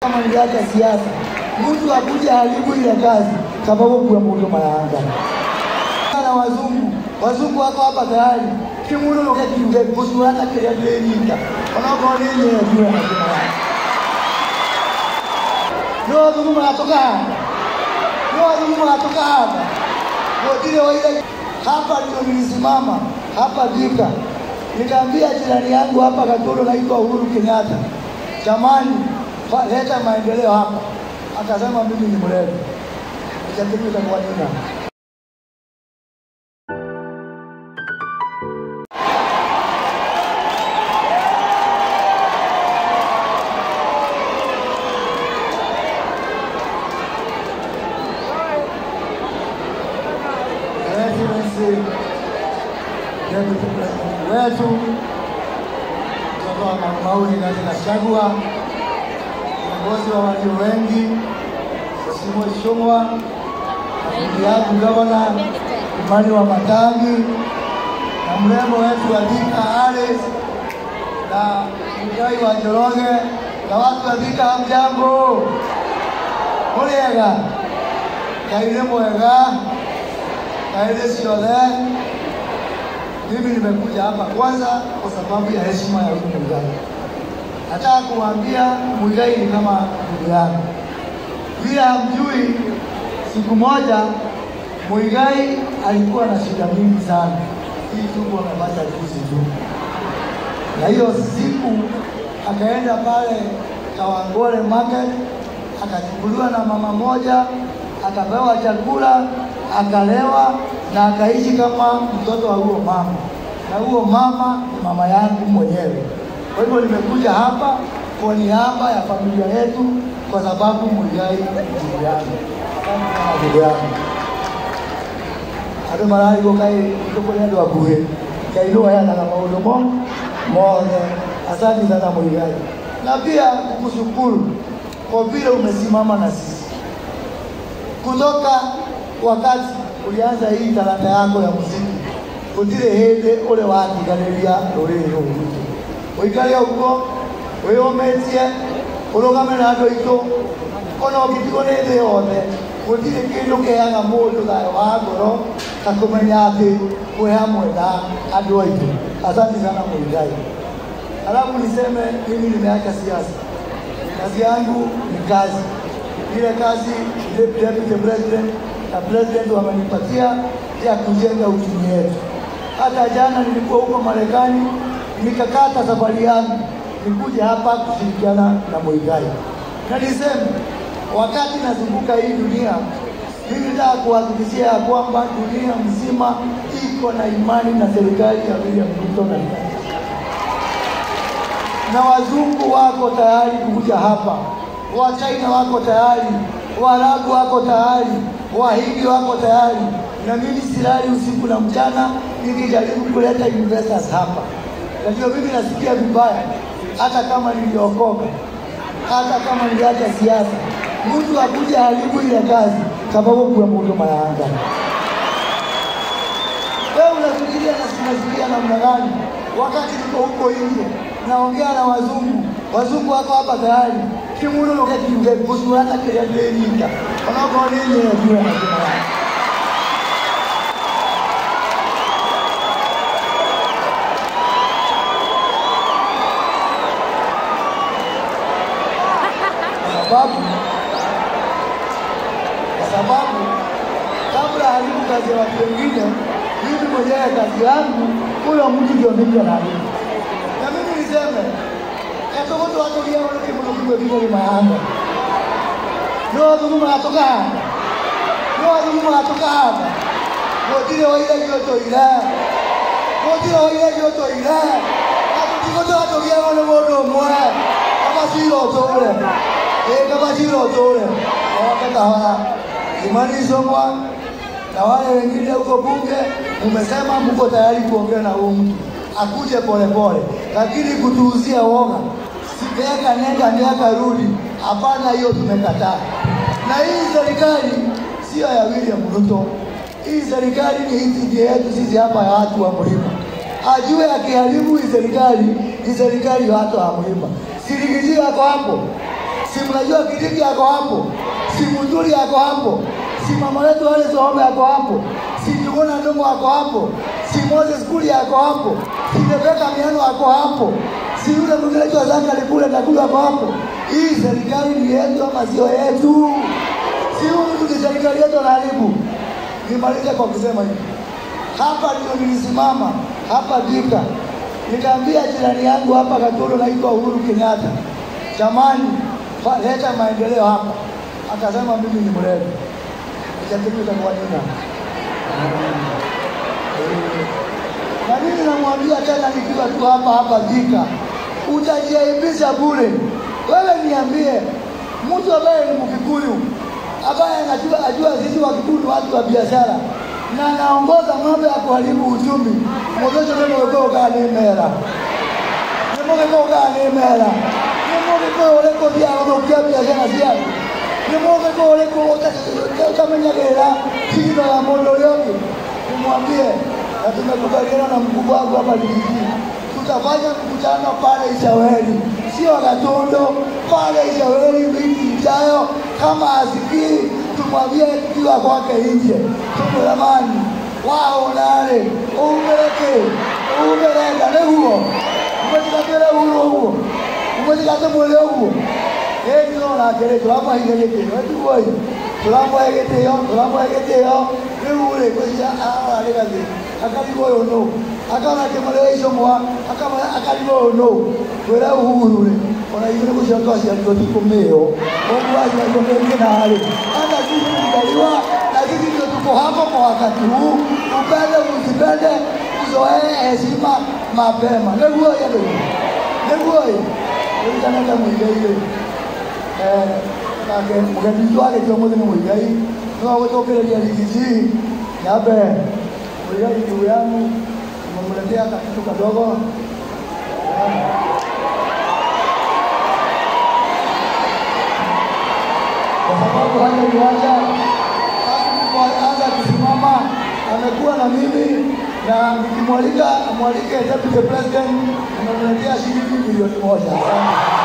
kama niliacha siasa, mtu akuja haribu ile kazi sababu kuwa mundu mayanga na wazungu wazungu wako hapa tayari kimuno lokekiuge kusurata kiria ndirenyita onokorwo nĩ nyewe jua majina yake no wazungu magatoka hapa no wazungu magatoka hapa gotire waile hapa ndio nilisimama hapa Thika nikaambia jirani yangu hapa Katoro naitwa Uhuru Kenyatta jamani fa- leta maendeleo hapa akasema mimi ni mlevi itatumika kwa nini Excellency Deputy President wetu kutoka Maumau Rigathi Gachagua, viongozi wa walio wengi, Mheshimiwa Ichung'wa, rafiki yangu gavana Imani wa Matangi na mrembo wetu wa Thika Alice na Muigai wa Njoroge na watu wa Thika, hamjambo? Mũrĩega? Ngai nĩ mwega kaile ciothe. Mimi nimekuja hapa kwanza kwa sababu ya heshima ya huyu Muigai. Nataka kuambia Muigai ni kama ndugu yangu. Vile hamjui, siku moja Muigai alikuwa na shida mingi sana, hii tumbo amepata juzi tu, na hiyo siku akaenda pale Kawangware market akachukuliwa na mama moja, akapewa chakula, akalewa na akaishi kama mtoto wa huo mama, na huo mama ni mama yangu mwenyewe. Kwa hivyo nimekuja hapa kwa niaba ya familia yetu, kwa sababu Muigai ni ndugu yangu, Asante sana ndugu yangu andå mararigwo kaä tå kå rä andå akuhä ngai nä wayanaga maå ndå mo mothe asanti sana Muigai na pia kukushukuru kwa vile umesimama na sisi kutoka wakati ulianza hii talanta yako ya muziki gutire hindi uri watiganĩria rũrĩrĩ rũrũ rwitũ ũikare ũguo wĩyũmĩtie ũrũgame na andũ aitũ ona ũngĩtigwo nĩ thĩ yothe gũtirĩ kĩndũ kĩheaga mũndũ thayũ wa ngoro ta kũmenya atĩ kwĩ hamwe na andũ aitũ asanti sana Muigai Alafu niseme mimi nimeacha siasa, kazi yangu ni kazi. Ile kazi deputy president na president wamenipatia ya kujenga uchumi wetu. Hata jana nilikuwa huko Marekani, nikakata safari yangu nikuja hapa kushirikiana na Muigai, na niseme wakati nazunguka hii dunia, mimi nataka kuhakikishia ya kwamba dunia mzima iko na imani na serikali ya William Ruto na Rigathi na wazungu wako tayari kukuja hapa, Wachina wako tayari, Waarabu wako tayari, Wahindi wako tayari, na mimi silali usiku na mchana nikijaribu kuleta investors hapa. Na ndio mimi nasikia vibaya, hata kama niliokoka, hata kama niliacha siasa, mtu akuja haribu ile kazi sababu kuwa mundu mayanga. Wewe unafikiria na sinafikiria namna gani? Wakati niko huko nje naongea na wazungu, wazungu wako hapa tayari kimuno lokekiuge kusurata kiria ndirenyita onokorwo nĩ nyewe jua majina yake kwa sababu kwa sababu kabla haribu kazi ya watu wengine, mimi mwenyewe kazi yangu, huyo mtu ndio mimi anaharibu. Na mimi niseme etogoto watogia wale kimuno kiwe kiwe ni mayanga no wathungu magatoka hapa no wathungu magatoka hapa gotire waire giotoire gotire waire giotoire na tutigote watogia wale mundu umwe kabacira ũtũre ĩ kabacira ũtũre oke kahora Imani Ichung'wa na wale wengine huko bunge, umesema mko tayari kuongea na huyu mtu akuje polepole, lakini kutuuzia woga miaka nenda miaka rudi, hapana, hiyo tumekataa. Na hii serikali sio ya William Ruto, hii serikali ni hii yetu sisi hapa ya watu wa mlima. Ajue akiharibu hii serikali, hii serikali ya watu wa mlima. Sirigiji yako hapo, si mnajua Kidiki yako hapo, si Muturi yako hapo, si mama yetu wale Sohome yako hapo, si Njuguna Ndung'u yako hapo, si Moses Kuria yako hapo, si Rebeka Miano yako hapo, si yule mwingine anaitwa Zakari kule Nakuru yako hapo. Hii serikali ni yetu ama sio yetu? Si huyu mtu ni serikali yetu anaharibu. Nimalize kwa kusema hivi, hapa ndio nilisimama hapa Thika, nikaambia jirani yangu hapa Katoro, naitwa Uhuru Kenyatta, jamani, fa- leta maendeleo hapa. Akasema mimi ni mrefu, nikatimika kwa nini? Na mimi namwambia tena nikiwa tu hapa hapa Thika, utajiaibisha bure. Wewe niambie, mtu ambaye ni Mkikuyu ambaye anajua ajua sisi Wakikuyu ni watu wa biashara na anaongoza mambo ya kuharibu uchumi, mwogozo neno weko kaa ni mera nimugiko kaa ni mera nimugiko uriko thia guthukia biashara ciaku nimugiko uriko utamenyagirira cigino ya mundu uria ungi nimwambie na tumekubaliana na mkubwa wangu hapa Ligiji, tutafanya mkutano pale Ishaweli, sio Gatundu, pale Ishaweli wiki ijayo. Kama asikii, tumwambie kiwa kwake nje, tumulamani wao nale umereke umerenda niguo umetikatire uhuru uguo umetikate mwili uguo ĩno nake rĩ tũramũheire gĩtĩo tiguoi tũramũhe gĩtĩo tũramũhe gĩtĩo rĩu rĩ gwĩcia ararĩ gathĩ akarigwo ũyũ nũ akona kĩmũrĩra icomwa akarigwo ũyũ nũ kwĩra uhuru rĩ ona ithuĩ nĩ gũcio twaciarirwo tikũmĩo ũguo aciarirwo nĩ ngĩnarĩ hata sisi tuzaliwa na sisi ndio tuko hapo kwa wakati huu upende usipende uzoee heshima mapema nĩguo yendo nĩguo ũrikanĩte mũigai-rĩ nake mũgeni witũ agĩtio mũthĩ nĩ mũigai no gũtũkĩrĩria rigiji nyambe mũigai juu yangu nimemletea kakitu kadogo kwa sababu hata viwanja anza kusimama amekuwa na mimi na nikimwalika amwalike deputy president nimemletea shilingi milioni moja Asante.